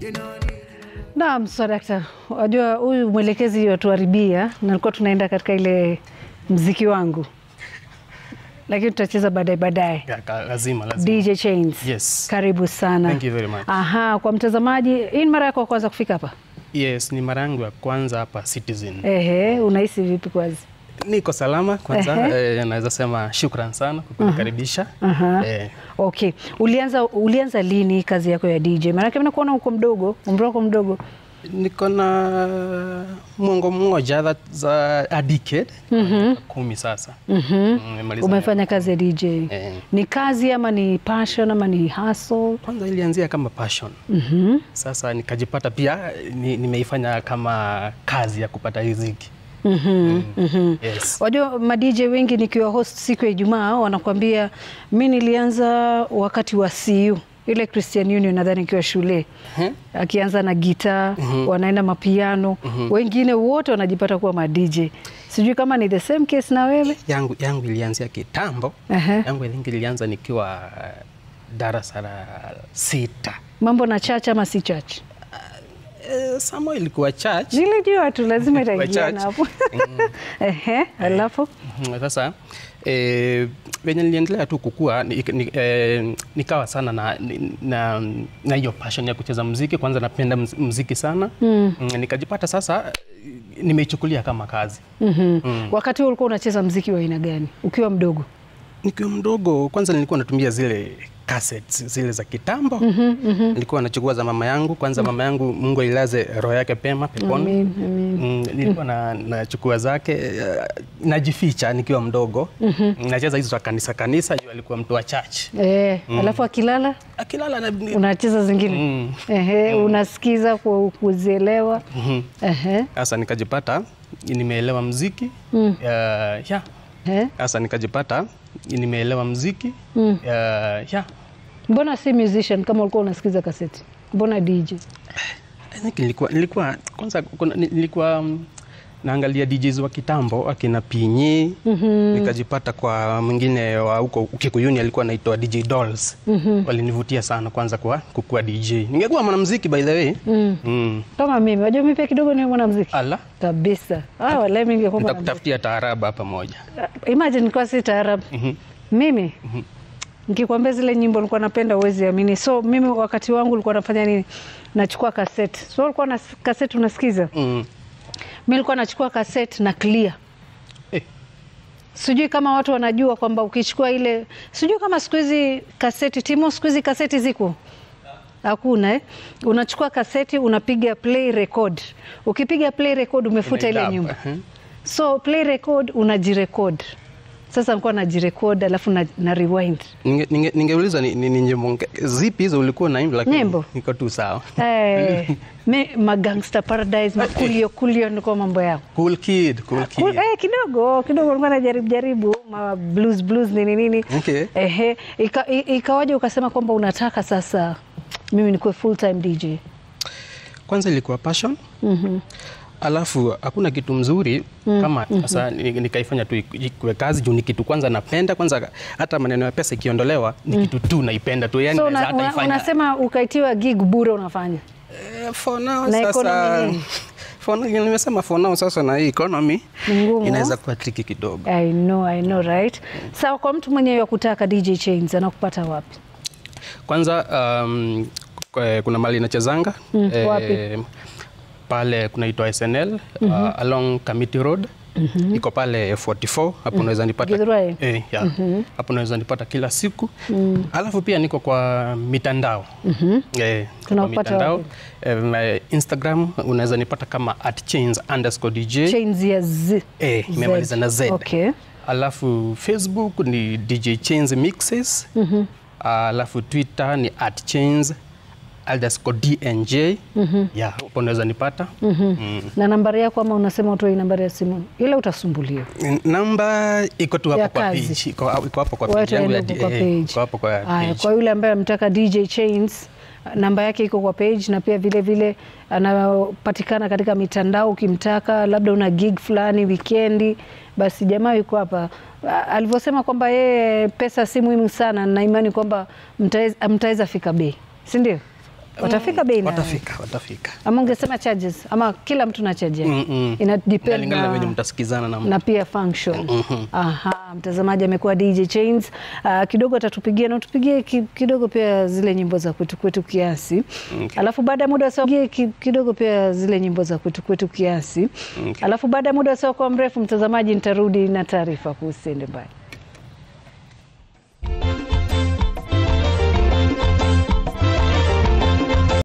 Naam, Swadakta, wajua huyu mwelekezi watuharibia, nalikuwa tunaenda katika ile mziki wangu, lakini tutacheza baadaye baadaye. Ya, ka- lazima lazima. DJ Chains, Yes. karibu sana. Thank you very much. Aha, kwa mtazamaji, hii ni mara yako ya kwanza kufika hapa? Yes, ni mara yangu ya kwanza hapa Citizen. Ehe, unahisi vipi kwanza? Niko salama kwanza, Ehe. eh, naweza sema shukran sana kwa kunikaribisha. Aha. Eh, Okay, ulianza ulianza lini kazi yako ya DJ? Maanake mimi nakuona uko mdogo, umri wako mdogo. niko na mwongo mmoja that za a decade kumi sasa. Mm, nimemaliza Umefanya kazi ya DJ. Eh. Ni kazi ama ni passion ama ni hustle? Kwanza ilianzia kama passion. Sasa nikajipata pia ni, nimeifanya kama kazi ya kupata riziki. Mm. Yes. Wajua ma DJ wengi nikiwa host siku ya Ijumaa wanakuambia mi nilianza wakati wa CU ile Christian Union nadhani ikiwa shule Mhm. akianza na gitaa wanaenda mapiano wengine wote wanajipata kuwa ma DJ. Sijui kama ni the same case na wewe. yangu, yangu ilianzia kitambo. Ehe. Yangu ilingi ilianza nikiwa darasa la sita. Mambo na church ama si church? Eh, Samo ilikuwa church. Nilijua tu lazima itaingiana church. hapo. Ehe, alafu Mm, Sasa eh, venye niliendelea tu kukua ni, ni, eh, nikawa sana na na na hiyo passion ya kucheza muziki. Kwanza napenda mz- muziki sana mm. Nikajipata sasa eh, nimeichukulia kama kazi Mhm. wakati huo ulikuwa unacheza mziki wa aina gani ukiwa mdogo? Nikiwa mdogo kwanza nilikuwa natumia zile cassettes zile za kitambo nilikuwa nachukua za mama yangu kwanza. Mama yangu Mungu ailaze roho yake pema peponi. Amin, amin. Mm, nilikuwa na nachukua zake eh, najificha nikiwa mdogo nacheza hizo za kanisa kanisa, juu alikuwa mtu wa church. Eh, alafu akilala Akilala na unacheza zingine Mm. Ehe, unasikiza ku- kuzielewa Ehe, sasa nikajipata nimeelewa mziki Mm. ya ya ehe. sasa nikajipata nimeelewa mziki Mm. ya ya Mbona si musician kama ulikuwa unasikiza kaseti? Mbona DJ? I think nilikuwa, nilikuwa kwanza kuna, nilikuwa mm, naangalia DJs wa kitambo akina Pinyi nikajipata kwa mwingine wa huko Kikuyuni alikuwa anaitwa DJ Dolls walinivutia sana kwanza kwa kukuwa DJ. Ningekuwa mwanamuziki by the way Mm. mm. Kama mimi, wajua mimi pia kidogo ni mwanamuziki Ala, kabisa. Ah, wala mimi ningekuwa mwanamuziki. nitakutafutia taarabu hapa moja. Imagine kwa si taarab. Mhm. Mimi nikikwambia zile nyimbo nilikuwa napenda uwezi amini. So mimi wakati wangu ulikuwa nafanya nini? Nachukua kaseti. So ulikuwa na kaseti unasikiza? Mm. Mimi nilikuwa nachukua kaseti na clear. Eh, Sijui kama watu wanajua kwamba ukichukua ile, sijui kama siku hizi kaseti Timo, siku hizi kaseti ziko hakuna eh? Unachukua kaseti unapiga play record. Ukipiga play record umefuta ile Unaidub, nyumba, ehe. so play record unajirecord. Sasa nilikuwa najirecord alafu na, na rewind Ninge- ninge- Ningeuliza ni, ni, ni nyimbo nge- zipi hizo ulikuwa naimba, lakini Nyimbo? niko tu sawa. eh, me, magangster paradise makulio kulio ndiko mambo yao Cool kid, cool kid. Cool, eh, kidogo kidogo nilikuwa najaribu jaribu ma blues blues nini nini Okay. ehe, ika, i- ikawaje ukasema kwamba unataka sasa mimi nikuwe full time DJ Kwanza ilikuwa passion alafu hakuna kitu mzuri kama sasa ni- nikaifanya tu iku- ikuwe kazi juu ni kitu kwanza napenda kwanza, hata maneno ya pesa ikiondolewa ni kitu tu naipenda tu yani so naweza una, hata una, ifanya unasema ukaitiwa gig bure unafanya Eh, for now Na economy sasa nini? for now, nimesema for now sasa na hii economy Ni ngumu. inaweza kuwa triki kidogo. I know, I know, right sawa kwa mtu mwenyewe wa kutaka DJ Chains anakupata wapi Kwanza um, kwa- kuna mali inachezanga Mm, wapi? pale kunaitwa SNL uh, along Kamiti Road iko pale 44 hapo unaweza nipata Githurai? eh, yeah. hapo unaweza nipata kila siku alafu pia niko kwa mitandao eh, kwa Tunakupata mitandao wapi? eh, my Instagram unaweza nipata kama at chains underscore DJ Chains ya Z eh, imemaliza na Z okay alafu Facebook ni DJ Chains Mixes alafu Twitter ni at chains underscore DNJ yeah, hapo unaweza nipata mm. na nambari yako ama unasema utoi nambari ya simu ile utasumbuliwa Namba iko tu hapo Ya kwa kazi. page, iko iko hapo kwa Watu page yangu ya waende kwa eh, page. iko hapo kwa Aya, page. kwa yule ambaye amtaka DJ Chains namba yake iko kwa page na pia vile vile anapatikana katika mitandao. Ukimtaka labda una gig fulani wikendi, basi jamaa yuko hapa. A- Alivyosema kwamba yeye pesa si muhimu sana, na imani kwamba mtaweza- mtaweza fika bei, si ndio? watafika bei na Watafika, watafika. ama ungesema charges ama kila mtu na charge yake Mm, mm. ina depend Inalingana na na venye mtasikizana na na pia function. Aha, mtazamaji amekuwa DJ Chains. Uh, kidogo atatupigia na tupigie ki, kidogo pia zile nyimbo za kwetu kwetu kiasi. Alafu baada ya muda sio ki, kidogo pia zile nyimbo za kwetu kwetu kiasi. Okay. Alafu baada ya muda sio kwa mrefu mtazamaji, nitarudi na taarifa kuhusu mbali.